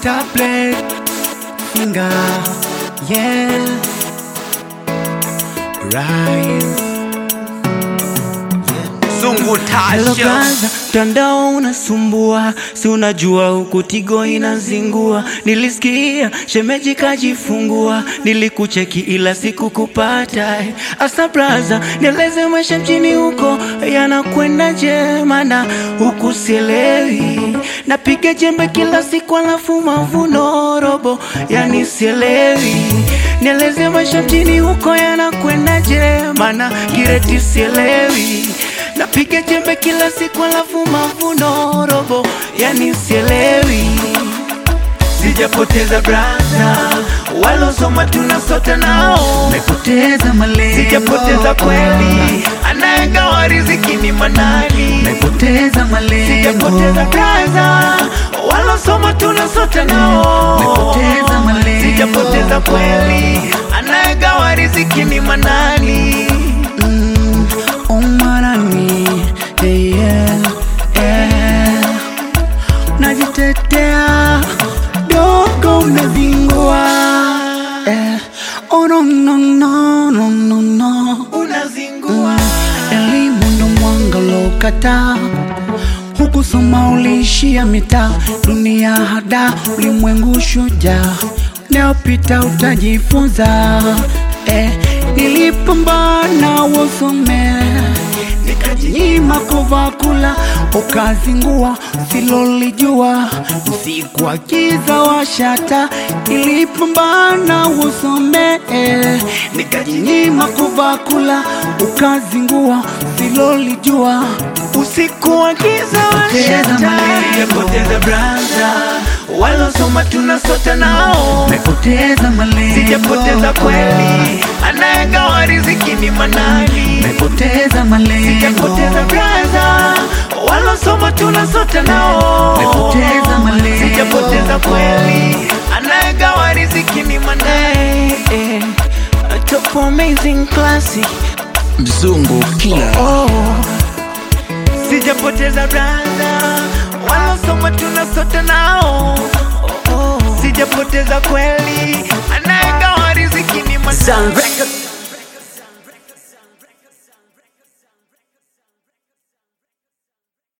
tablet finger yeah rise Zungu Hello Tasha brother, mtandao unasumbua, si unajua huku Tigo inazingua. Nilisikia shemeji kajifungua, nilikucheki ila sikukupata. Asa brother, nieleze maisha mjini huko yanakwendaje? Maana huku sielewi, napiga jembe kila siku alafu mavuno robo, yani sielewi. Nieleze maisha mjini huko yanakwendaje? Maana kireti sielewi Napiga jembe kila siku alafu mavuno robo, yani sielewi. Sijapoteza brada, walosoma tunasota nao. Mepoteza malengo, Sijapoteza kweli, anayegawa riziki ni manani. mepoteza malengo, Sijapoteza brada, walosoma tunasota nao. Mepoteza malengo. Sijapoteza kweli, anayegawa riziki ni manani. Mm, oh manani, hey, yeah, yeah. Najitetea dogo unazingua eh. Oh, no, no, no, no, no, no. Unazingua Elimu ndo mwanga uliokata hukusoma, uliishia mitaa, dunia hada, ulimwengu shujaa, neopita utajifunza. Eh, nilipambana usome, nikajinyima kuvaa kula, ukazingua usilolijua, usiku wa giza washata, nilipambana usome, eh, nikajinyima kuvaa kula, ukazingua usilolijua usiku wa giza Poteza washata. malengo. Sijapoteza branda, walosoma tunasota nao. Mepoteza malengo, Sijapoteza kweli, anayegawa riziki ni manani. Mepoteza malengo, Sijapoteza branda, walosoma tunasota nao. Mepoteza malengo. Sijapoteza kweli, anayegawa riziki ni manani. Top amazing classic Mzungu Killer Oh, sijapoteza branda, walosoma tunasota nao. Oh, sijapoteza kweli, anayegawa riziki ni manani.